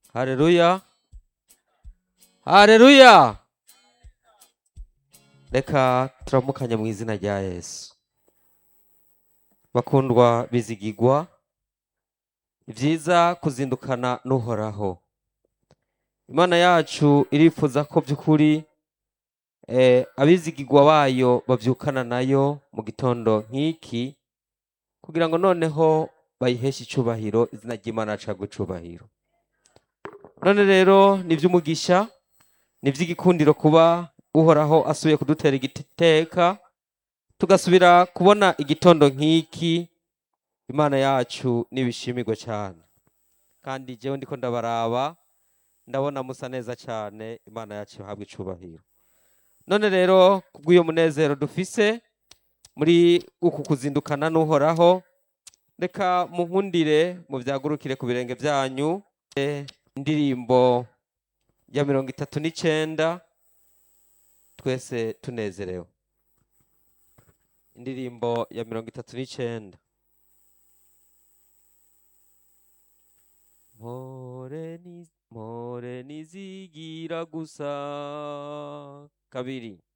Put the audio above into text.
hareruya hareruya reka turamukanye mu izina rya yesu bakundwa bizigigwa byiza kuzindukana n'uhoraho imana yacu irifuza ko by'ukuri eh, abizigigwa bayo babyukana nayo mu gitondo nk'iki kugira ngo noneho bayiheshe icubahiro izina ry'imana cagwe icubahiro none rero ni iby'umugisha ni iby'igikundiro kuba uhoraho asubiye kudutera igiteka tugasubira kubona igitondo nk'iki imana yacu n'ibishimirwa cyane kandi jewe ndiko ndabaraba ndabona musa neza cyane imana yacu ihabwa icubahiro none rero kubw'uyo munezero dufise muri uku kuzindukana n'uhoraho reka munkundire mubyagurukire ku birenge byanyu Eh, indirimbo ya mirongo itatu n'icenda twese tunezerewe indirimbo ya mirongo itatu n'icenda mpore ni- mpore nizigira gusa kabiri